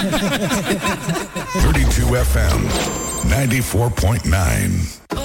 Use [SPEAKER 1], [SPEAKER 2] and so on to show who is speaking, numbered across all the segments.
[SPEAKER 1] 32 FM 94.9.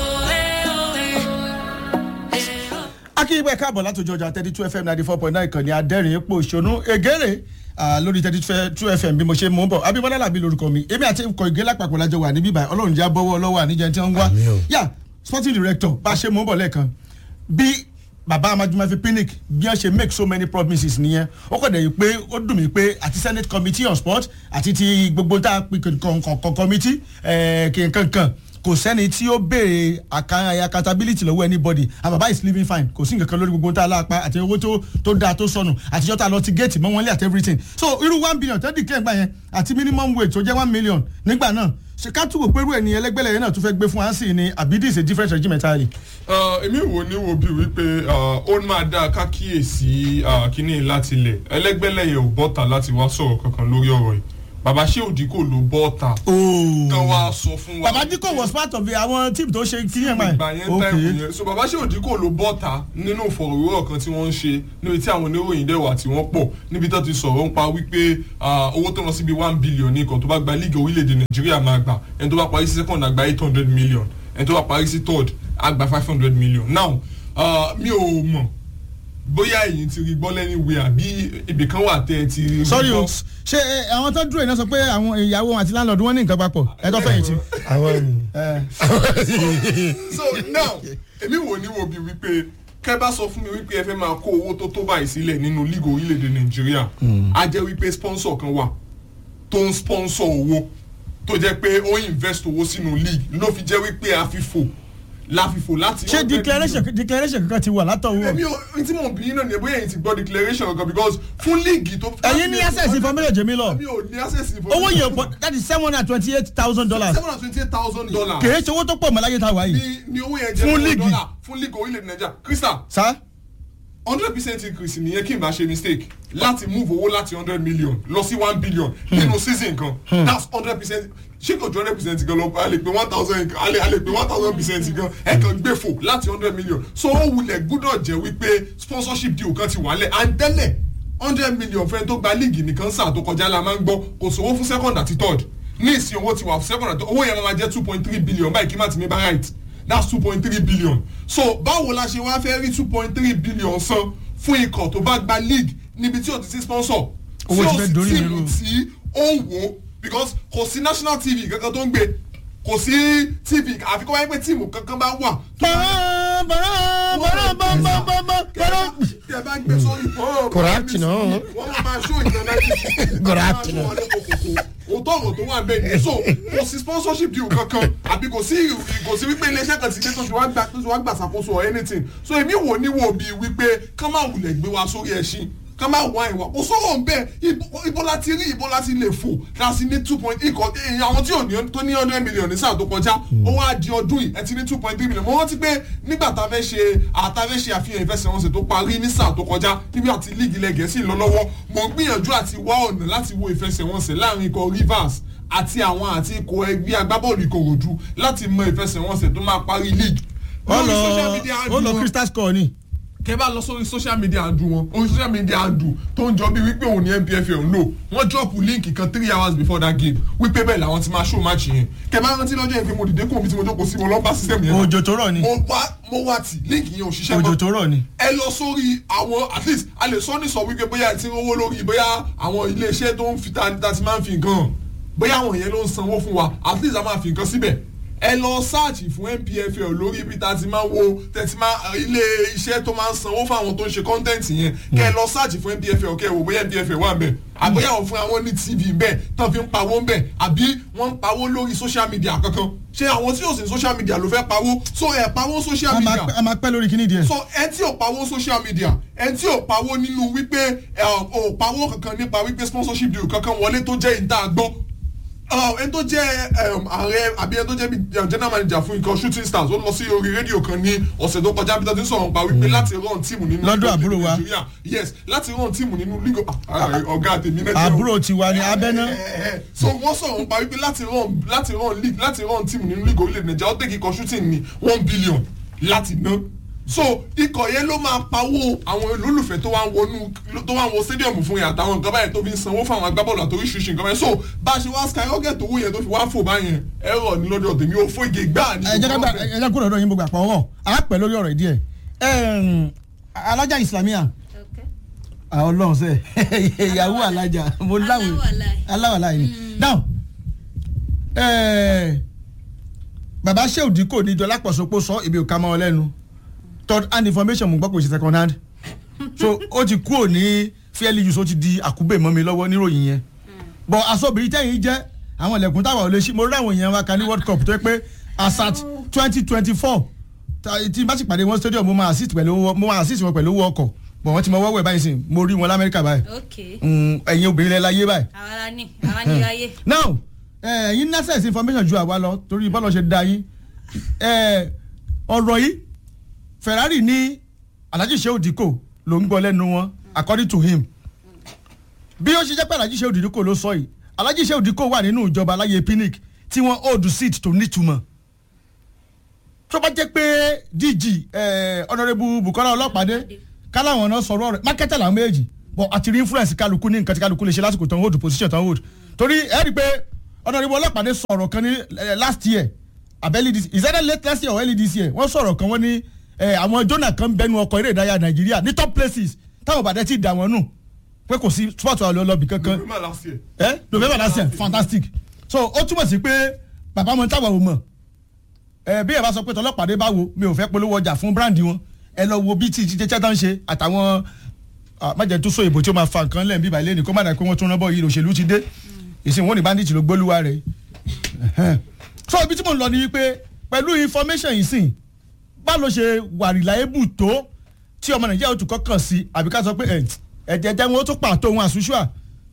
[SPEAKER 2] akínyìnbó káàbọ̀ látòjọ ọjà thirty two fm ninety four point nine kan ní adẹ́rìn epo ìṣonú egére ah, lórí thirty two fm bí mo ṣe mú bọ̀ abimọ́lá làbí lórúkọ mi èmi àti ikọ̀ ìgé lápapọ̀ lájọ wà níbí báyìí ọlọ́run jẹ́ bọ́wọ́ ọlọ́wọ́ àníjẹ tí wọ́n ń wá yà sporting director bá a ṣe mú bọ̀ lẹ́ẹ̀kan bí bàbá amajumafi pinnick bí wọ́n ṣe make so many promises nìyẹn ó kọ̀ dẹ̀ yìí pé ó dùn mí pé àti senate committee on sport àti ti gbogbo tá a pè kọ̀ọ̀kan committee kìnkankan kò sẹ́ni tí ó béèrè àkà- accountability lọ́wọ́ anybody and baba is living fine kò sí nǹkan kan lórí gbogbo tá a lápá àti owó tó tó dáa tó sọnù àtijọ́ tá a lọ ti géètì mọ́ wọn lé àti everything so irú one billion tó dìkẹ́ gbà yẹn àti minimum wage tó jẹ́ one million nígbà náà ṣe ká túwò pé irú ẹ̀ ní ẹlẹ́gbẹ́lẹ̀ yẹn náà tún fẹ́ gbé fún ansi ni àbí this is a different regime entirely.
[SPEAKER 3] Ah, èmi wò ní wo bí wípé ah, ó máa dáa ká kíyèsí ah, kínní láti ilẹ̀ ẹlẹ́gbẹ́lẹ́yẹ ò bọ́ta láti wá sọ̀rọ̀ kankan lórí ọ̀rọ̀ yìí bàbá ṣé òdì kò ló bọ́ta kan wá sọ fún wa.
[SPEAKER 2] baba diko was part of the àwọn team tó ṣe kí yẹn
[SPEAKER 3] ìgbà yẹn táìmù yẹn so bàbá ṣé òdì kò ló bọ́ta nínú ìfọ̀rọ̀wérọ̀ kan tí wọ́n ń ṣe níbi tí àwọn oníròyìn dẹ̀ wà tí wọ́n pọ̀ níbi tó ti sọ̀rọ̀ ń pa wípé ah, owó tó lọ síbi one billion ní kan tó bá gba líìgì orílẹ̀-èdè nàìjíríà máa gbà ẹni tó bá parí sí second àgbà eight hundred million ẹni tó bá parí sí third àgbà five hundred million now ah, mi ò mọ̀ bóyá ẹ̀yin ti rí gbọ́ lẹ́ni wẹ̀ àbí ibìkan wà tẹ́ ẹ ti rí
[SPEAKER 2] sorry o
[SPEAKER 3] gbọ́.
[SPEAKER 2] ṣé ẹ, àwọn tó dúró iná sọ pé àwọn ìyàwó wọn àti landlord wọn ní nǹkan papọ̀ ẹ tó fẹ̀yìntì.
[SPEAKER 4] àwọn
[SPEAKER 3] so now èmi wò ní wo bí wípé kẹ́ bá sọ fún mi wípé ẹ fẹ́ máa kó owó tó tó báyìí sílẹ̀ nínú league orílẹ̀-èdè nàìjíríà á jẹ́ wípé sponsor kan wà tó ń sponsor owó tó jẹ́ pé ó invest owó sínú league ló fi jẹ́ wípé àfìfò láfìfò láti.
[SPEAKER 2] ṣé
[SPEAKER 3] 100
[SPEAKER 2] declaration
[SPEAKER 3] million.
[SPEAKER 2] declaration kankan ti wà látọ̀wọ́.
[SPEAKER 3] èmi ò n tí mò ń bí náà ni bóyá èyí ti gbọ́ declaration kankan because fún league tó.
[SPEAKER 2] ẹ̀yin ní access information jèmi lọ
[SPEAKER 3] èmi ò ní access information.
[SPEAKER 2] owó yẹn pọ̀ that is seven hundred and twenty eight thousand dollars
[SPEAKER 3] seven hundred twenty eight thousand dollars.
[SPEAKER 2] kèé ṣe owó tó pọ̀ mọ́ láyé tá a wà yìí.
[SPEAKER 3] ni ni owó yẹn jẹ́
[SPEAKER 2] Fún
[SPEAKER 3] fún
[SPEAKER 2] league.
[SPEAKER 3] dọ́là fún league orílẹ̀-èdè nàìjíríà crystal
[SPEAKER 2] sá
[SPEAKER 3] hundred percent increase nìyẹn kí n bá ṣe mistake láti move owó láti hundred million lọ sí one billion nínú season kan that's hundred percent ṣé kò ju hundred percent gan lọ a lè pe one thousand a lè a lè pe one thousand percent gan ẹ kàn gbé fò láti hundred million so ó wulẹ̀ gbúdọ̀ jẹ́ wípé sponsorship deal kan ti wálẹ̀ and tẹ́lẹ̀ hundred million fẹ́ni tó gba league nìkan sáà tó kọjá la máa ń gbọ́ kò sówó fún second àti third ní ìsìn owó ti wà fún second àti owó yẹn máa jẹ́ two point three billion báyìí kí má ti mi bá right that's two point three billion so báwo la ṣe wá fẹ́ rí two point three billion san fún ikọ̀ tó bá gba league níbi tí o ti sí sponsor
[SPEAKER 2] Owó ti fẹ́ dorí mi
[SPEAKER 3] tíìmù
[SPEAKER 2] rú.
[SPEAKER 3] tí ó ń wò ó because kò sí national tv kankan tó ń gbé kò sí tv àfi kó wáyé pé tíìmù kankan bá wà.
[SPEAKER 2] bọ̀rọ̀ bọ̀rọ̀ bọ̀rọ̀ bọ̀rọ̀ bọ̀rọ̀ bọ̀rọ̀.
[SPEAKER 3] tí ẹ bá gbé sórí fọ́ọ̀rọ̀
[SPEAKER 4] Correct, no.
[SPEAKER 3] wọ́n máa máa ṣó ìtàn náà
[SPEAKER 4] Correct, no.
[SPEAKER 3] òótọ́ ọ̀rọ̀ tó wà bẹ́ẹ̀ ni so kò sí sponsorship deal kankan àbí kò sí kò sí wípé iléeṣẹ́ kan ti dé tó ti wá gbà tó ti wá gbà ṣàkóso or anything so èmi wò ní wò bíi wípé kán máa wulẹ̀ gbé wa sórí ẹṣin kán máa wá ìwà kò sọ̀rọ̀ ń bẹ́ẹ̀ ibo- ibo la ti rí ibo la ti lè fò láti ní two point ikọ̀ èèyàn àwọn tí ò ní tó ní hundred million ní sáà tó kọjá ó wá di ọdún yìí ẹ ti ní two point three million mo rántí pé nígbà tá a fẹ́ ṣe àtàfẹ́ ṣe àfihàn ìfẹsẹ̀wọnsẹ̀ tó parí ní sáà tó kọjá níbi àti líìgì ilẹ̀ gẹ̀ẹ́sì lọ lọ́wọ́ mo ń gbìyànjú àti wá ọ̀nà láti wo ìfẹsẹ̀wọnsẹ̀ láàrin ikọ̀ rivers àti àwọn àti ikọ̀ ẹgbẹ́ agbábọ́ọ̀lù ìkòròdú láti mọ ìfẹsẹ̀wọnsẹ̀ tó máa parí league.
[SPEAKER 2] ó
[SPEAKER 3] Lórí social
[SPEAKER 2] lọ
[SPEAKER 3] media
[SPEAKER 2] ó
[SPEAKER 3] handle
[SPEAKER 2] lọ
[SPEAKER 3] wọn-
[SPEAKER 2] crystal score ni.
[SPEAKER 3] kẹ bá lọ sórí social media handle wọn orí social media handle tó ń jọ bí wípé òun ní npfl ń lò wọ́n drop link kan three hours before that game wípé bẹ́ẹ̀ làwọn ti máa show match yẹn kẹ bá rántí lọ́jọ́ yẹn pé mo dìde kó omi tí mo jókòó sí mo lọ́ bá system yẹn lọ.
[SPEAKER 2] òjò tó rọ̀ ni
[SPEAKER 3] mo wá mo wá tì link yẹn ò ṣiṣẹ́
[SPEAKER 2] òjò
[SPEAKER 3] mọ́
[SPEAKER 2] tó rọ̀ ni.
[SPEAKER 3] ẹ lọ sórí àwọn at least a lè sọ ní sọ wípé bóyá ẹ ti rówó lórí bóyá àwọn iléeṣẹ́ tó ń fi ta ta ti máa ń fi nǹkan hàn bóyá àwọn yẹn ló ń sanwó fún wa at least a máa fi nǹkan síbẹ̀ ẹ lọ sáàchì fún npfl lórí ibi tá a ti máa wo tẹ̀sí máa ilé iṣẹ́ tó máa ń sanwó fún àwọn tó ń ṣe kọ́ńtẹ́ǹtì yẹn kẹ́ ẹ lọ sáàchì fún npfl kẹ́ ẹ wò bóyá npfl wà bẹ́ẹ̀ àbóyá àwọn fún àwọn ní tv bẹ́ẹ̀ tán fi ń pawó bẹ́ẹ̀ àbí wọ́n ń pawó lórí social media kankan ṣé àwọn tí yóò sì social media ló fẹ́ pawó so ẹ̀ pawó social
[SPEAKER 2] a máa
[SPEAKER 3] media
[SPEAKER 2] pẹ́- a máa pẹ́ lórí kíní díẹ̀.
[SPEAKER 3] so ẹ tí ò pawó social media ẹ tí ò pawó nínú wípé ẹ ò pawó kankan nípa wípé sponsorship deal kankan wọlé tó jẹ́ ìta gbọ́ ẹni tó jẹ́ um, ààrẹ àbí ẹni tó jẹ́ bí um, general manager fún ikọ̀ shooting stars ó lọ sí orí rédíò kan ní ọ̀sẹ̀ tó kọjá bí tó ti ń sọ̀rọ̀ pa wípé láti run tíìmù nínú
[SPEAKER 2] Lọ́dọ̀
[SPEAKER 3] league of
[SPEAKER 2] àbúrò wa.
[SPEAKER 3] Nigeria. yes láti run tíìmù nínú league of- ah, ọ̀gá tèmi náà jẹ́ o
[SPEAKER 2] àbúrò tiwa ni abẹ́ná.
[SPEAKER 3] so wọ́n sọ̀rọ̀ nípa wípé láti run láti run league láti run team nínú league orílẹ̀ nàìjíríà ó tẹ̀kí kan shooting ní one billion láti ná so ikọ̀ yẹn ló máa pawó àwọn olólùfẹ́ tó wá ń wọnú tó wá ń wọ stadium fún yẹn àtàwọn nǹkan báyẹn tó fi ń sanwó fún àwọn agbábọ́ọ̀lù àti oríṣiríṣi nǹkan báyẹn so bá a ṣe wá skyrocket owó yẹn tó fi wá fò báyẹn ẹ̀rọ ní lọ́dọ̀ tèmi ò fún ìgè gbáà ní
[SPEAKER 2] ẹ jẹ́ ká gbà ẹ jẹ́ kúrò lọ́dọ̀ yín gbogbo àpọ̀ ọ̀rọ̀ à á pẹ̀ lórí ọ̀rọ̀ ìdí ẹ̀ Ẹm, alájà islamia àwọn ọlọ́run sẹ́ ìyàwó alájà mo láwùí
[SPEAKER 4] Aláwàláì.
[SPEAKER 2] aláwàláì ni now ẹ, bàbá sheu dikko ní ìjọba pọ̀sọ̀pọ̀ sọ ibi òkà mọ́ ọ lẹ́nu third hand information mo gbọ́ kò ṣe second hand so ó ti kúrò ní fairly use ó ti di àkúbè mọ́ mi lọ́wọ́ níròyìn yẹn but asọ́bìrì tẹ́yìn jẹ́ àwọn ilẹ̀kùn táwa ò lè ṣí mo rí àwọn èèyàn wa kan ní world cup tó yẹ pé asat twenty twenty four tí bá sì pàdé wọn stadium mo máa assist pẹ̀lú owó mo máa assist wọn pẹ̀lú owó ọkọ̀ bọ̀ wọ́n ti mọ wọ́wọ́ ẹ̀ báyìí sìn mo rí wọn lamẹ́ríkà báyìí
[SPEAKER 4] ok
[SPEAKER 2] Mm, ẹ̀yin obìnrin lẹ́ láyé báyìí
[SPEAKER 4] àwa la ní àwa ní ayé.
[SPEAKER 2] now eh, ẹ̀yin nurses information ju àwa lọ torí bọ́lá ṣe da yín Eh, ọ̀rọ̀ yìí Ferrari ní Alhaji Shehu Dikko ló ń gbọ́ lẹ́nu wọn according to him bí ó ṣe jẹ́ pé Alhaji Shehu Dikko ló sọ yìí Alhaji Shehu Dikko wà nínú ìjọba aláyé pinic tí wọ́n hold seat tó nítumọ̀ tó bá jẹ́ pé DG eh, honourable Bukola Ọlọ́pàdé káláwọn náà sọ̀rọ̀ rẹ̀ marketer làwọn méjì but àti rí influence kálukú ní nǹkan tí kálukú lè ṣe lásìkò tán hold position tán hold torí ẹ rí i pé honourable Ọlọ́pàdé sọ̀rọ̀ kan ní eh, last year abẹ́lí this is either late last year or early this year wọ́n sọ̀rọ̀ kan wọ́n ní eh, àwọn jọ́nà kan bẹnu ọkọ̀ eré ìdárayá Nàìjíríà ní top places táwọn bàdẹ́ ti dà wọ́n nù pé kò sí sport wa lọ́bì kankan
[SPEAKER 3] November last year.
[SPEAKER 2] ẹ november last year fantastic so ó túmọ̀ sí pé bàbá wọn táwọn ò mọ̀ ẹ bí ẹ bá sọ pé tọlọ́pàdé bá wo mi ò fẹ́ polówó ọjà fún brand wọn ẹ lọ wo bí tí jíjẹ tán ṣe àtàwọn májẹ̀ tó so ìbò tí ó máa fa nǹkan lẹ́yìn bíbá ilé ní kó má dà pé wọ́n tún rán bọ́ yìí òṣèlú ti dé ìsìn wọn ní bandit ló gbólúwa rẹ̀ so ibi tí mo ń lọ ni wípé pẹ̀lú information yìí sìn bá ló ṣe wà reliable tó tí ọmọ nàìjíríà ó tún kọ́kàn sí àbí ká sọ pé ẹ̀ ẹ̀jẹ̀ jẹ́ wọn ó tún pàtó wọn àṣùṣùà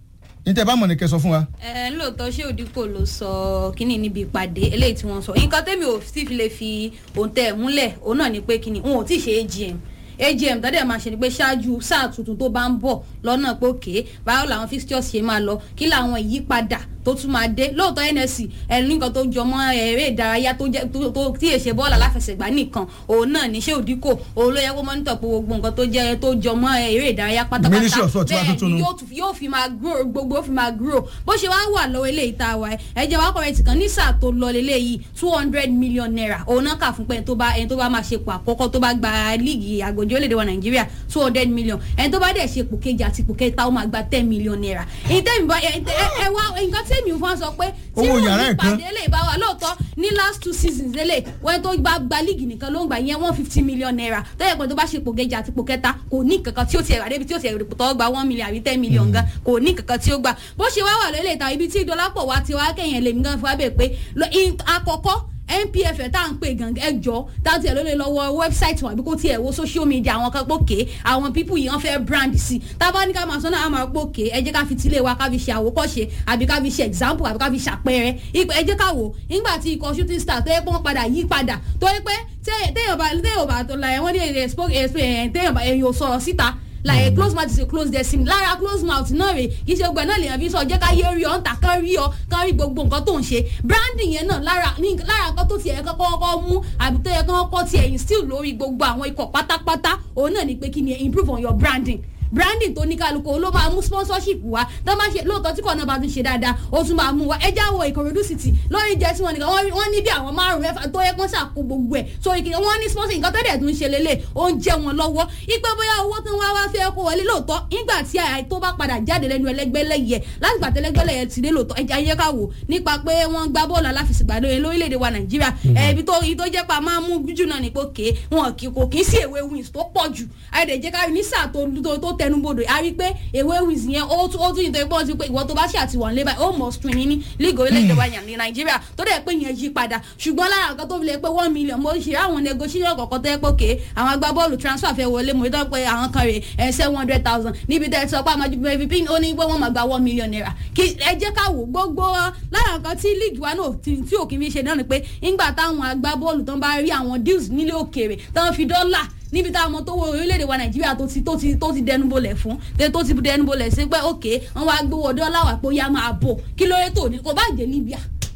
[SPEAKER 2] ní tẹ́ bá mọ̀ ní kẹ́ sọ fún wa.
[SPEAKER 4] ẹ lóòótọ́ ṣé òdìkò ló sọ kínní níbi ìpàdé eléyìí tí wọ́n sọ nǹkan tẹ́mi ò sì fi lè fi òǹtẹ̀ ẹ̀ múlẹ̀ òun náà ni pé kínní wọn ò tí ì ṣe AGM AGM tọ́dẹ̀ máa ṣe ni pé ṣáájú sáà tuntun tó bá ń bọ̀ lọ́nà pé òkè báwo làwọn fixtures ṣe máa lọ kí làwọn ìyípadà tó tún máa dé lóòótọ́ NSC ẹni nǹkan tó jọmọ́ eré ìdárayá tó jẹ́ tó tó- tí èṣe bọ́ọ̀lù aláfẹsẹ̀gbá nìkan òun náà ní ṣé òdìkò òun ló yẹ kó mọ́nítọ̀ pé gbogbo nǹkan tó jẹ́ tó jọmọ́ eré ìdárayá pátápátá
[SPEAKER 2] Ministry of Sport wá tuntun
[SPEAKER 4] bẹ́ẹ̀ ni
[SPEAKER 2] nù.
[SPEAKER 4] yóò tún- yóò fi máa grow gbogbo yóò fi máa grow bó ṣe wá wà lọ́wọ́ eléyìí tá a wà ẹ́ ẹ jẹ́ wá kọ̀rẹ́tì kan ní sáà tó lọ leléyìí two hundred million naira òun náà kà fún pé ẹni tó bá ẹni tó bá máa ṣe pò àkọ́kọ́ tó bá gba líìgì àgbòjì orílẹ̀-èdè wa nàìjíríà two hundred million ẹni tó bá dẹ̀ ṣe pò kejì àti pò kẹta ó máa gba ten million naira ìtẹ́mi bá ẹ ẹ wá nǹkan tẹ́mi fún wa sọ pé tí
[SPEAKER 2] Owó
[SPEAKER 4] wọ́n
[SPEAKER 2] yàrá
[SPEAKER 4] ní
[SPEAKER 2] ẹ̀ kan.
[SPEAKER 4] ìpàdé lè bá wa lóòótọ́ ní last two seasons lélẹ̀ wọ́n tó gba gba líìgì nìkan ló ń gbà yẹn one fifty million naira tó yẹ pé tó bá ṣe pò kejì àti pò kẹta kò ní kankan tí ó ti ẹ̀rọ débi tí ó ti ẹ̀rọ tó gba one million àbí ten million gan kò ní kankan tí ó gbà bó ṣe wá wà lólè ta ibi tí ìdọ́lápọ̀ wa ti wá kẹ́yìn lèmi gan fún wa bẹ̀ pé lọ- in- àkọ́kọ́ npf ẹ̀ tá à ń pè gan ẹjọ́ táwọn tiẹ̀ ló lè lọ wọ wẹ́bsáìtì wọn àbí kó tiẹ̀ wo social media àwọn kan pòkè àwọn pípù yìí wọ́n fẹ́ brand sí tábà ní ká máa sọ náà á máa pòkè ẹ jẹ́ ká fi tilé wa ká fi ṣe àwòkọ́ṣe àbí ká fi ṣe example àbí ká fi ṣàpẹẹrẹ ipò ẹ jẹ́ ká wò nígbà tí ikọ̀ shooting star tó yẹ pé wọ́n padà yí padà tó yẹ pé tẹ́- téèyàn bá téèyàn bá tó la ẹ̀ wọ́n ní èrè spoke ẹ̀ téèyàn bá èèyàn sọ̀rọ̀ síta like close mouth is a close destiny lára close mouth náà rè kì í ṣe gbẹ náà lèèyàn fi sọ jẹ́ ká yé rí ọ ń tà kán rí ọ kán rí gbogbo nǹkan tó ń ṣe branding yẹn náà lára ní lára nǹkan tó tiẹ̀ kọ́kọ́ kọ́kọ́ mú àbí tó yẹ kán kọ́ tiẹ̀ instill lórí gbogbo àwọn ikọ̀ pátápátá òun náà ni pé kí ni improve on your branding branding tó ní kálukú ló máa mú sponsorship wá tó máa ṣe lóòótọ́ tí kò náà bá tún ṣe dáadáa ó tún máa mú wá ẹjẹ́ àwọ̀ ìkòròdú city lórí jẹ́ tí wọ́n nìkan wọ́n rí- wọ́n ní bí àwọn márùn mẹ́fà tó yẹ kán ṣàkó gbogbo ẹ̀ so ìkìlọ̀ wọ́n ní sponsor nǹkan tó dẹ̀ tún ṣe lélẹ̀ ó ń jẹ́ wọn lọ́wọ́ ipe bóyá owó tó ń wá wá fẹ́ kó wọlé lóòótọ́ nígbà tí àyà tó bá padà jáde lẹ́nu ẹlẹ́gbẹ́lẹ́yẹ láti gbà tẹ́lẹ́gbẹ́lẹ́yẹ ti dé lóòótọ́ ẹja ayé ká wò nípa pé wọ́n gbá bọ́ọ̀lù aláfẹsẹ̀gbá lórí lórílẹ̀‐èdè wa nàìjíríà ẹbí tó ibi tó jẹ́ pa máa mú jù náà ní pé òkè wọn kì kò kì í sí èwe wins tó pọ̀ jù àìdè jẹ́ ká rí ní sáà tó tó- tó tẹnubodò a rí pé èwe wins yẹn ó tún ó tún ìtọ́ ìpọ́n ti pé ìwọ tó bá ṣe àti wọ̀n lé báyìí ó mọ̀ stream ní league orílẹ̀-èdè wa ní nàìjíríà tó dẹ̀ pé yẹn yí padà ṣùgbọ́n lára nǹkan tó fi lè pé one million mo ṣe àwọn negotiation kọ̀ọ̀kan tó yẹ pé òkè àwọn agbábọ́ọ̀lù transfer fẹ́ wọlé mo rí tó pé àwọn kan rè ẹ̀ seven hundred thousand níbi tẹ́ ẹ sọ pé àmọ́ bẹ́ẹ̀ pin ó ní pé wọ́n máa gba one million naira kí ẹ jẹ́ ká wò gbogbo lára nǹkan tí league wa náà tí tí òkè fi ṣe náà ni pé ńgbà táwọn agbábọ́ọ̀lù tó ń bá rí àwọn deals nílé òkèèrè tó ń fi dọ́là níbi tá a mọ tó wo orílẹ̀-èdè wa nàìjíríà tó ti tó ti tó ti dẹnubolẹ̀ fún tẹ tó ti dẹnubolẹ̀ sí pé òkè wọn wá gbowó dọ́là wà pé ó yá máa bò kí ló dé tó ní kò bá jẹ́ libya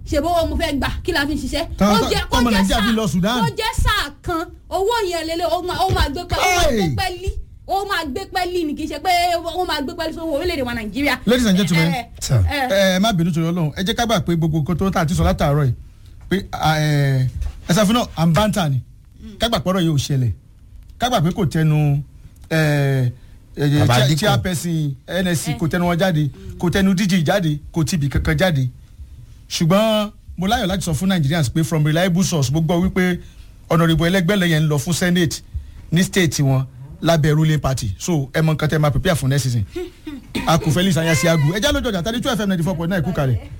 [SPEAKER 4] ṣèbó owó mo fẹ́ gbà kí la fi ń ṣiṣẹ́.
[SPEAKER 2] Tọ́-
[SPEAKER 4] Ó
[SPEAKER 2] tọ́-
[SPEAKER 4] jẹ́- kó
[SPEAKER 2] tọ́mọ
[SPEAKER 4] jẹ́
[SPEAKER 2] Nàìjíríà fi
[SPEAKER 4] sáà-
[SPEAKER 2] lọ Sudan.
[SPEAKER 4] kó jẹ́ sáà kan owó yẹn lélẹ̀ ó máa ó máa gbé pẹ́ ó máa
[SPEAKER 2] Hey!
[SPEAKER 4] gbé pẹ́lí ó máa gbé pẹ́lí ni kì í ṣe pé ó máa gbé pẹ́lí sówó orílẹ̀-èdè wa Nàìjíríà.
[SPEAKER 2] Ladies and gentlemen,
[SPEAKER 4] Eh, eh,
[SPEAKER 5] sir.
[SPEAKER 4] eh,
[SPEAKER 2] ẹ ẹ má bínú torí Ọlọ́run ẹ jẹ́ ká gbà pé gbogbo nǹkan tó tà àti sọ látàárọ̀ yìí pé ẹ ẹ ṣàfihàn náà à ń bá ń tà ní ká gbà pọ́rọ̀ yìí ò ṣẹlẹ̀ ká gbà pé kò tẹnu ẹ ẹ
[SPEAKER 5] Bàbá
[SPEAKER 2] chair-
[SPEAKER 5] Dípò.
[SPEAKER 2] chairperson NSC kò tẹnu wọn jáde kò tẹnu DG jáde kò tibì kankan jáde ṣùgbọ́n mo láyọ̀ láti sọ fún Nigerians pé from reliable source mo gbọ́ wípé ọ̀nàrìbò ẹlẹ́gbẹ́lẹ́ yẹn ń lọ fún Senate ní state wọn lábẹ́ ruling party so ẹ mọ nǹkan tẹ́ máa prepare for next season a kò fẹ́ lè sàyà sí agu ẹjá lójó ọjà thirty two fm ninety four point nine kú kalẹ̀.